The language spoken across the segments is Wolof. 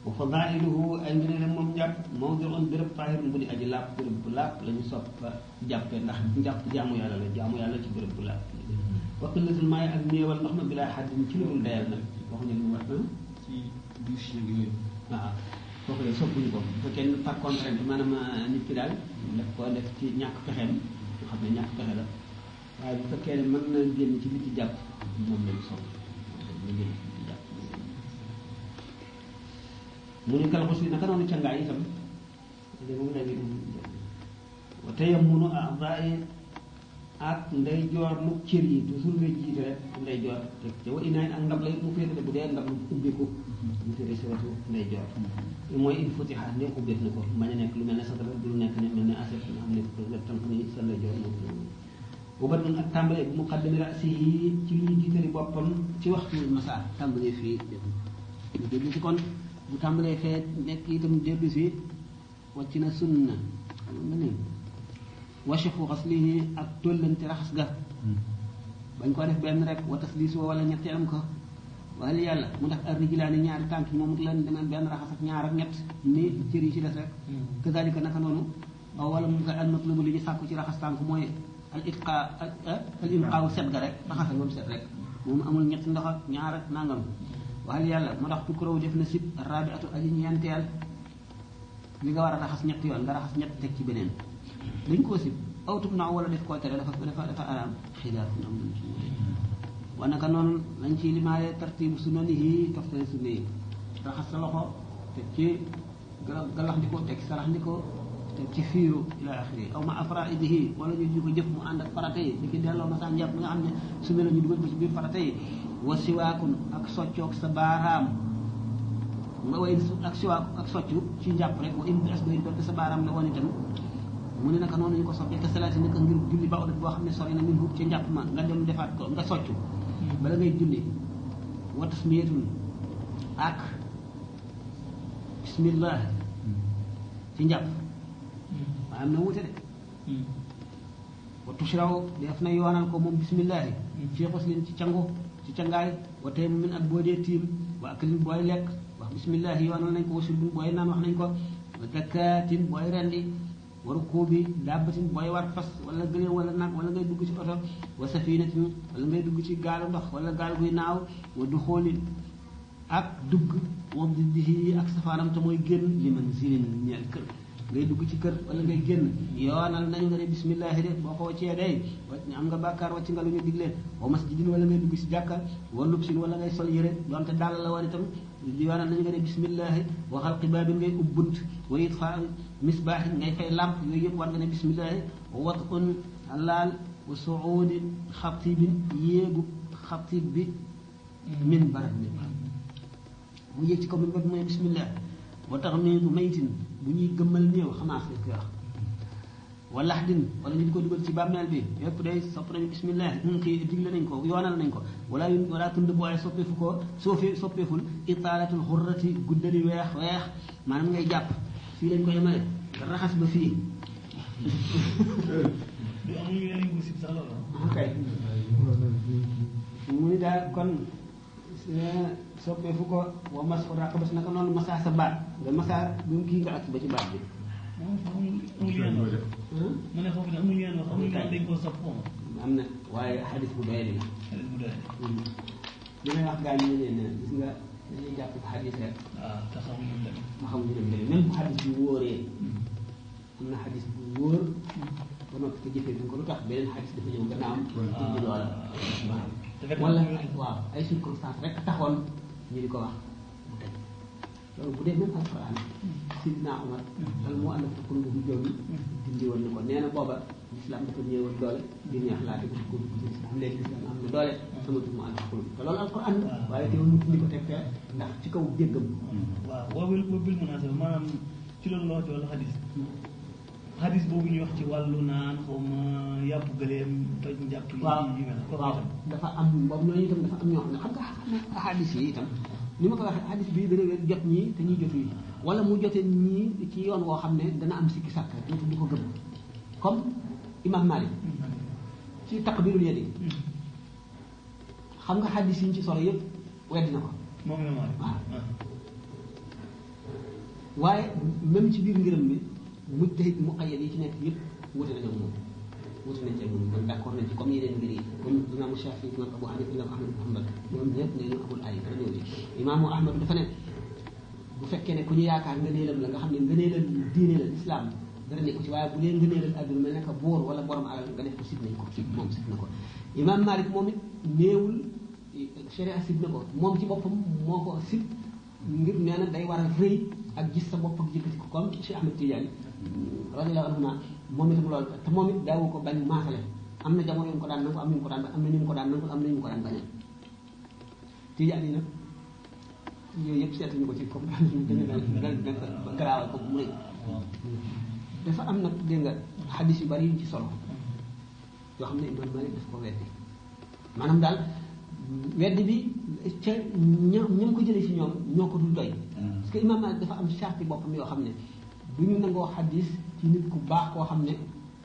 wa fadailuhu ay ngëneelam moom njàpp mawdiun béréb taahirun bu di aji laab béréb bu laab la ñu sopp jàppee ndax njàpp jaamu yàlla la jaamu yàlla ci béréb bu laab wa qillatul maay ak néewal ndox ma bilaa xaddin ci lu dul dayal nag waxuñu lu wax ci douche yeeg yooyu. waaw kooku de soppuñu ko bu fekkee ne par contrainte maanaam nit ki daal daf ko def ci ñàkk pexeem nga xam ne ñàkk pexe la waaye bu fekkee ne mën na génn ci biti jàpp moom lañ sopp na génn ci biti jàpp mu ne kal xus naka noonu cangaay itam léegi mu léegi wa tayammunu a'daa'i ak ndey joor lu cër yi toujours ngay jiite rek ndey joor te te wa inaay ak ndab lay mu féetale bu dee ndab lu ubbiku mu féete si wetu ndey joor mooy il faut xaar ndem ubbeef na ko bañ a nekk lu mel ne satala du nekk ne mel ne assiette nga xam ne nga tànk ni sa ndey joor moom bu bat ak tàmbalee bu muqaddami rasi yi ci li ñu jiitali boppam ci waxtu masa tàmbalee fii ñu déglu ci kon bu tàmbalee fee nekk itam dellu si wàcc na sunna xam nga ni wachafu xaslihi ak tollante raxas ga bañ ko def benn rek wa tasliis wala ñetti am ko waaye yàlla mu def ar rijlaani ñaari tànk yi moom it leen demeen benn raxas ak ñaar ak ñett ni cër yi ci des rek kazalika naka noonu aw wala mu koy almatlubu li ñu sàkku ci raxas tànk mooy al itqa al inqaaw set ga rek raxasal moom set rek moom amul ñetti ndox ak ñaar ak nangam waaye yàlla mu tax tukkuraw def na sib rabi atu aji ñeenteel li nga war a raxas ñetti yoon nga raxas ñett teg ci beneen dañ koo sib aw tub naaw wala def koo tere dafa dafa dafa araam xilaafun am nañ ci wute wa naka noonu lañ ci limaale tartibu sunanihi toftale sunne yi raxas sa loxo teg ci gala galax ndiko teg ci sarax ndiko teg ci fiiru ila axiri aw ma afraidihi wala ñu di ko jëf mu ànd ak farata yi di ki delloo ma sa njàpp mi nga xam ne sunne la ñu dugal ko ci biir farata yi wa siwaakun ak soccoog sa baaraam nga way ak siwaak ak soccu ci njàpp rek wa im bi as bay doonte sa baaraam la woon itam mu ne naka noonu ñu ko soppee te salaati naka ngir julli ba boo xam ne sori na min hut ca njàpp ma nga dem defaat ko nga soccu bala ngay julli wa tasmiyatun ak bismillah ci njàpp waaye am na wuute de wa tushraw def na yoonal ko moom bismillahi fii xuslin ci cangu ci cangaay wa tey mu min ak boo dee tiim wa aklin booy lekk wax bismillahi yoonal nañ ko wa surbin booy naan wax nañ ko wa zakaatin booy rendi waru kuubi dàbbatin booy war fas wala gëléem wala nag wala ngay dugg ci oto wa safinatin wala ngay dugg ci gaalu ndox wala gaal guy naaw wa du xoolin ak dugg wa diddihi ak safaanam te mooy génn li man zilin ñeel kër ngay dugg ci kër wala ngay génn yoonal nañu nga ne bismillahi de boo ko waccee day wacc am nga bàkkaar wacc nga lu ñu digle wa masjidin wala ngay dugg ci jàkka wa lubsin wala ngay sol yére donte dàll la woon itam yoonal nañu nga ne bismillahi wa xalqi baabin ngay ubbunt wa itfa misbaax ngay fay lamp yooyu yëpp war nga ne bismillahi wa watun laal wa suudi xatibin yéegu xatib bi min barab bi mu yéeg ci kaw min barab mooy bismillah wa tax miitu maytin bu ñuy gëmmal néew xamaas lañ koy wax wa laxdin wala ñu di ko dugal ci bàmmeel bi yépp day sopp nañu bismillah ñu kii digle nañ ko yoonal nañ ko wala yu wala tund bu waaye soppeefu ko soofi soppeeful itaalatul xurrati guddali weex weex maanaam ngay jàpp fii lañ ko yemale nga raxas ba fii du amul yeneen yu sib sax loolu. ok mu ni daal kon soppeefu ko wa mas ko ràq bas naka noonu masaa sa baat nga masaa bu mu kii nga ak ba ci baat bi moom amul amul yeneen wax. ma ne foofu ne amul yeneen wax amul yeneen dañ koo sopp moom. am na waaye xadis bu doy la xale bu doy. li may wax gaa yi ne leen gis nga dañuy jàpp xadis rek waaw te xamul lu mu demee. ma xam ñu dem demee même bu xadis bi wóoree am na xadis bu wóor ba noppi te jëfee duñ ko lu tax beneen xadis dafa ñëw gannaaw indi loola waaw te fekk wala na mu wér. waaw ay circonstances rek taxoon ñu di ko wax mu tëj loolu bu dee même alquran sidna Umar al moo ànd ak qulubu joomi dindi woon na ko nee na booba l'islam dafa ñëwoon doole di neex laate ko ko ci l'islam léegi l'islam am na doole amatul mu ànd ak qulub te loolu alquran la waaye teewul mu dindi ko teg fee ndax ci kaw déggam waaw wabil wabil munaasaba maanaam ci loolu la wax ci wàllu xadis xadis boobu ñuy wax ci wàllu naan xaw ma yàpp gëleem toj njàpp yi waaw yu mel kooku waaw itam dafa am boobu ñooñu itam dafa am ñoo xam ne xam nga xam nga xadis yi itam ni ma ko waxee xadis bii dana wér jot ñii te ñuy jotu yi wala mu jote ñii ci yoon woo xam ne dana am sikki sàkk dootu di ko gëm comme imam Malik ci taqbirul yadi xam nga xadis yi ñu ci solo yëpp weddi na ko moom la ma waaw. waaye même ci biir ngërëm mi mujtahid muqayyad yi ci nekk yëpp wute nañu moom wute nañ ci moom kon d'accord nañ ci comme yeneen ngir yi comme imaamu Shafi imam Abu Hanifa imam Ahmad bin Hanbal ñoom ñëpp nee ñu amul ay dara ñëw ci imaamu Ahmad dafa ne bu fekkee ne ku ñu yaakaar ngëneelam la nga xam ne ngëneelal diine la islam dara nekku ci waaye bu dee ngëneelal àdduna mel ne que boor wala borom alal nga def ko sib nañ ko sib moom sib na ko imaam Malik moom it néewul sharia sib na ko moom ci boppam moo ko sib ngir nee na day war a rëy ak gis sa bopp ak yëkkati ko comme Cheikh Ahmed Tidiane radiyallahu anhu moom itam loolu te moom it daawu ko bañ maasale am na jamono yu mu ko daan nangu am na ñu ko daan am na ñu mu ko daan nangu am na ñu mu ko daan bañal Tidiane yi nag yooyu yëpp seetuñu ko ci comme gën a garaawal ko mu rëy dafa am nag dégg nga xadis yu bari yuñ ci solo yoo xam ne imam Malik daf ko weddi maanaam daal weddi bi ca ña ña ko jëlee ci ñoom ñoo ko dul doy parce que imam Malik dafa am charte boppam yoo xam ne du ñu nangoo xadis ci nit ku baax koo xam ne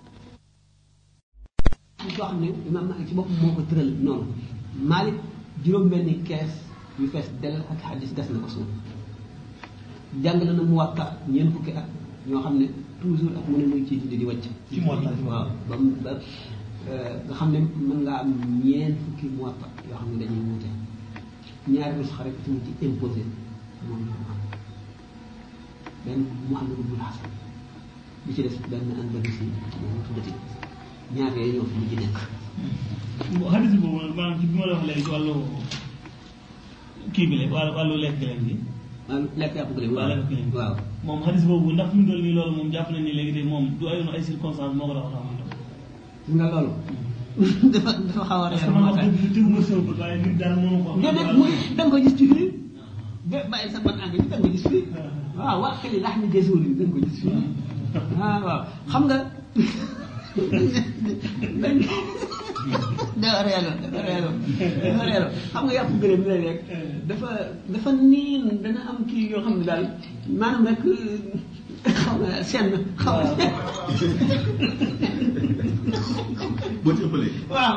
nit koo xam ne imam Malik ci boppam moo ko tëral noonu Malik juróom-benni kees yu fees del ak xadis des na ko suuf jàngale na Muwatta ñeent fukki at ñoo xam ne toujours ak mu ne muy ciy di wàcc. ci Muwatta waaw ba mu ba nga xam ne mën ngaa am ñeent fukki Muwatta yoo xam ne dañuy wuute ñaari bés xarit tamit ci imposé moom la am benn Muhammad ibn Hasan bi ci des benn Andalusi moom tuddati ñaar yooyu ñoo fi mujj nekk. xadis boobu nag maanaam ci bi ma la wax léegi ci wàllu kii bi la wàllu wàllu lekk leen bi waaw lekk yàpp gëléem waaw lekk leen waaw moom xadis boobu ndax fi mu toll nii loolu moom jàpp nañ ni léegi de moom du ayoon ay circonstances moo ko doon xam gis nga loolu dafa dafa xaw a parce reer que man moo wax tax dëgg tegu ma sëw ba waaye nit daal mënu ko déedéet muy da nga ko gis ci fii ba bàyyi sa ban àgg da nga ko gis fii waaw wax li lax ni gësuul yi da nga ko gis fii ah waaw xam nga dañ dafa reelo dafa reelo dafa reelo xam nga yàpp gëléem la rek dafa dafa niin dana am kii yoo xam ne daal maanaam rek xaw nga senn xaw nga boo ci ëppalee. waaw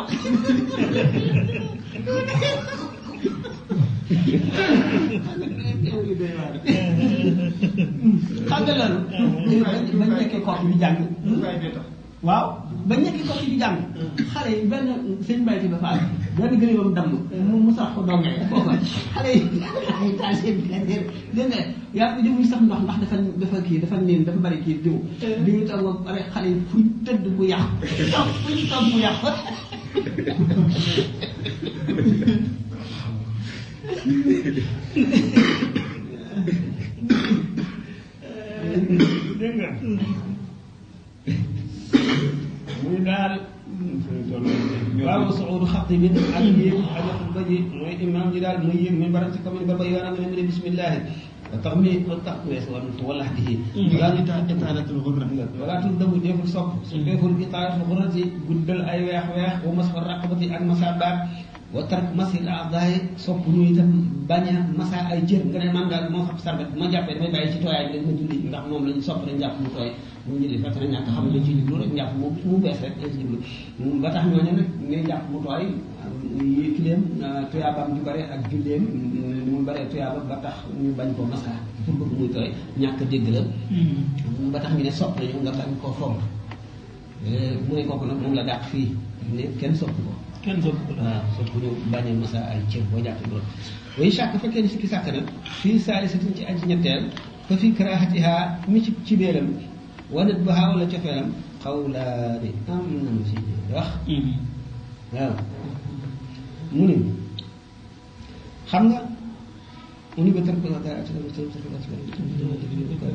xam nga loolu bañ nekkee kooku bi jàng waaw bañ nekkee kooku bi jàng xale yi benn seen mbayti ba faal benn gëléemam damm mu mu sax ko dongee foofa xale yi ay taal seen dégg nga yaa ngi muy sax ndox ndax dafa dafa kii dafa niin dafa bari kii diw bi ñu toog ba pare xale yi fuñ tëdd mu yàqu fuñ toog mu yàqu dégg nga muy daal waaw suudu xatti bi ak yéeg ak xutba ji mooy imam ji daal muy yéeg min baram ci commune ba ba yoonam ne mu ne bismillahi wa tax mi wa tax wees woon wala xati yi yaa ngi tax itaanatul xudra. wala tul dabu deful sopp su deful itaaratul xurati guddal ay weex weex wa mas fa raqabati ak masa baat wa tark masil aadaay sopp ñu itam bañ a masa ay jër nga ne man daal moo xam sarbet bu ma jàppee damay bàyyi ci tooyaay bi rek ma julli ndax moom lañu sopp rek njàpp mu tooy mu julli fekk na ñàkk xam ne dañ ci jublu rek njàpp mu mu bees rek dañ ci jublu ba tax ñooñu nag ne njàpp mu tooy yi kileem tuyaabaam ju bare ak julleem ni mu bare tuyaaba ba tax ñu bañ koo masa pour bëgg muy tooy ñàkk dégg la ba tax ñu ne sopp nañu nga bañ koo fomp mu ne kooku nag moom la dàq fii ne kenn sopp ko kenn sopp ko daal waaw sopp ñu bañ a masa ay cër boo jàppee loolu way sàkk fekkee ni sikki sàkk na fii saalisatin ci aji ñetteel fa fii karaahatiha mi ci ci béeram wanat baha wala cofeelam xawlaani am nañu si wax waaw mu ni xam nga mu ni ba tër ko dara ati dama tër tër ati dama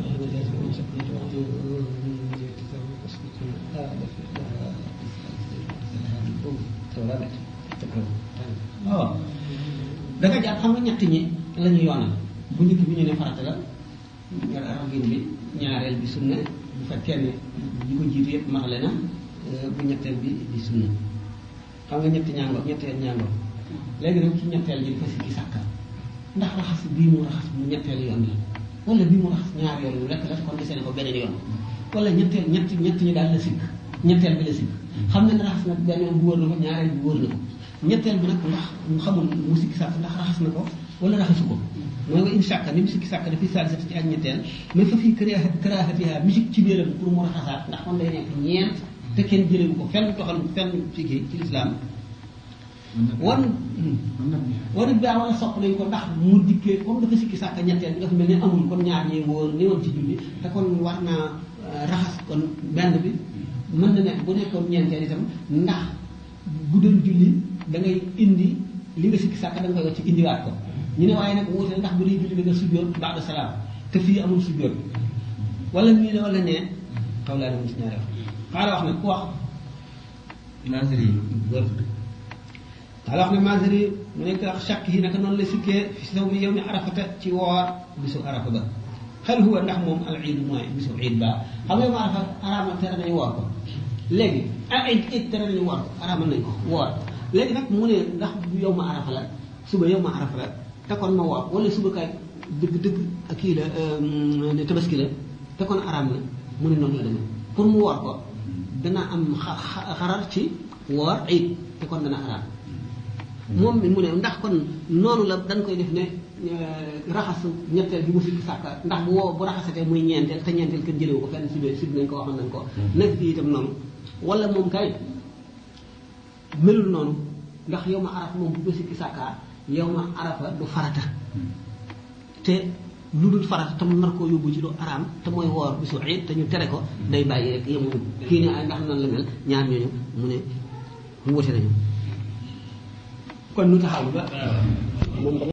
waaw da nga jàpp xam nga ñett ñi la ñu yoonal bu njëkk bi ñu ne farata la nga ragin bi ñaareel bi sunna bu fekkee ne ñi ko jiitu yëpp maxale na bu ñetteel bi di sunna xam nga ñetti ñaango ñetteel ñaango léegi nag ci ñetteel ji dafa sikki sàkka ndax raxas bii mu raxas mu ñetteel yoon la wala bii mu raxas ñaar yoon lu lekk la kon desee ne ko beneen yoon wala ñetteel ñett ñett ñi daal la sikk ñetteel bi la sikk xam na ne raxas na benn yoon bu wër na ko ñaareel bi wër na ko ñetteel bi nag ndax mu xamul mu sikki sàkk ndax raxas na ko wala raxasu ko mooy nga in sàkka ni mu sikki sàkka dafi saalisati ci ak ñetteel mais fa fii karaha karahatiha musique ci biiram pour mu raxasaat ndax kon day nekk ñeent te kenn jëlewu ko fenn toxal fenn ci kii ci lislaam wan wan it baa wala sopp nañ ko ndax mu dikkee comme dafa sikki sàkka ñetteel bi dafa mel ne amul kon ñaar ñee wóor ni woon ci julli te kon war naa raxas kon benn bi mën na nekk bu nekkoon ñeenteel itam ndax bu doon julli da ngay indi li nga sikki sàkka da nga koy wacc indiwaat ko ñu ne waaye nag wuute ndax bu dee julli da nga sujjoot ba'da salaam te fii amul sujjoot wala nii ne wala nee xaw laa dem ci ñaari wax xaaral wax nag ku wax Nasri wër xaaral wax ne Maaziri mu nekk ak chàkk yi naka noonu la sikkee fi saw mi yow mi arafata ci woor bisu arafa ba xel huwa ndax moom al iid mooy bisu iid ba xam nga yow ma arafa araama tere nañu woor ko léegi ah iid iid tere nañu woor ko araamal nañ ko woor léegi nag mu ne ndax bu yow ma arafa la suba yow ma arafa la te kon ma woor wala suba kay dëgg dëgg ak kii la ne tabaski la te kon araam la mu ne noonu la demee pour mu woor ko dana am xa- xa- xarar ci woor iid te kon dana araam moom mi mu ne ndax kon noonu la dañ koy def ne raxasu ñetteel bi mu sikki sàkka ndax bu woo bu raxasatee muy ñeenteel te ñeenteel kenn jëlewu ko fenn si biir si nañ ko waxoon nañ ko nekk fii itam noonu wala moom kay melul noonu ndax yow ma arafa moom bu ko sikki sàkkaa yow ma arafa du farata te lu dul farata te mu nar koo yóbbu ci lu araam te mooy woor bisu iid te ñu tere ko day bàyyi rek yemuñu kii ne ay ndax nan la mel ñaar ñooñu mu ne mu wute nañu kon nu taxaw ba moom